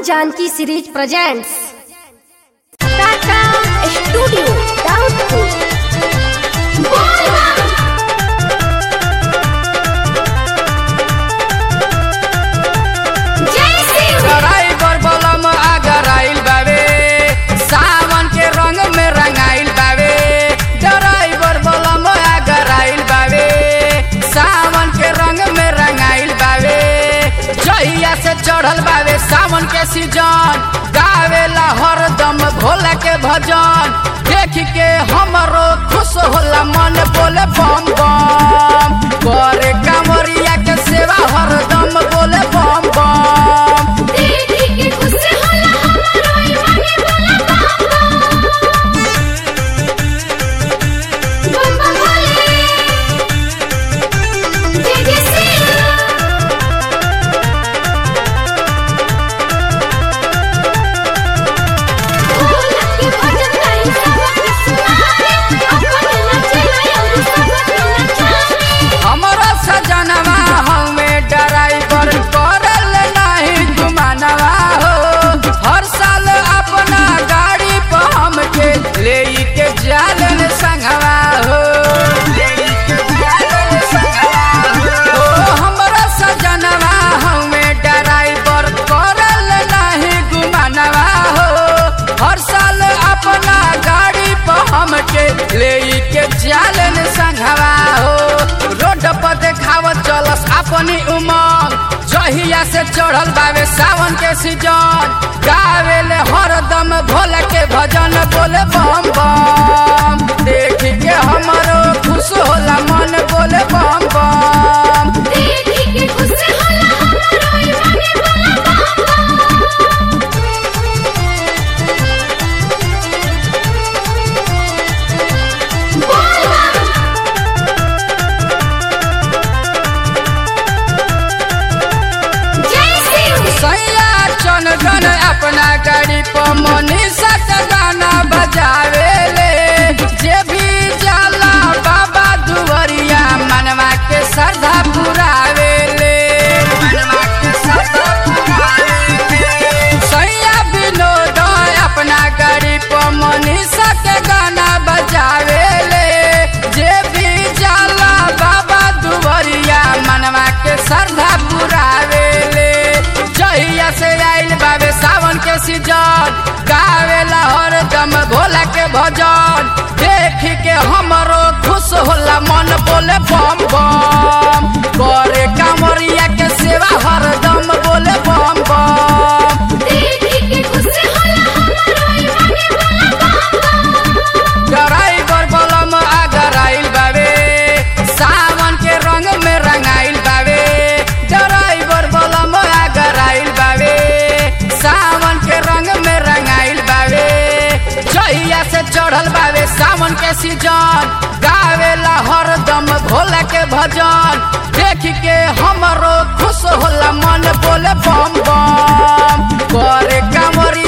Janaki series presents Tata studio doubtful driver बलम आगर आइल बावे सावन के रंग में रंगाइल बावे ड्राइवर बलम आगर आइल बावे सावन के रंग में रंगाइल बावे जहिया से चढ़ल बावे सावन के सीजन गावेला हरदम भोला के भजन देख के हमरो खुश होला मन बोले बम बम करे कांवरिया के सेवा हरदम बोले बम बम हमरो सजनवा हमें ड्राइवर करल नहीं घुमानवा हो हर साल अपना गाड़ी पर हमके ले के जालन संगवा हो ओ, हमरो सजनवा हमें ड्राइवर करल नहीं घुमानवा हो हर साल अपना गाड़ी पर हमके ले के जालन संगवा हो रोड पर देखावत चलस अपनी उमंग जहिया से चढ़ल बावे सावन के सीजन गावेले हरदम भोले के भजन बोले बम बम देख के हमरो खुश होला मन बोले बम बम सैया चन गन अपना गाड़ी पर मनीषा का गाना बजावे ले जे भी जाला बाबा दुवरिया मनवा के श्रद्धा पुरावे ले मनवा के श्रद्धा पुरावे ले। सैया विनोद अपना गाड़ी पर मनीषा के गाना बजावे ले जे भी जाला बाबा दुवरिया मनवा के श्रद्धा पुरावे ले जहिया से आइल बाबे सावन के सीजन गावेला हरदम भोला के भजन देख के हमरो खुश होला मन बोले बम बम करे कांवरिया के सेवा हरदम बोले बम बम ड्राइवर बलम आगर आइल बावे सावन के रंग में रंगाइल बावे ड्राइवर बलम आगर आइल बावे सावन के रंग में रंगाइल बावे जहिया से चढ़ल बावे सावन के सीजन गावेला हरदम भोला के भजन देख के हमरो खुश होला मन बोले बम बम करे कांवरी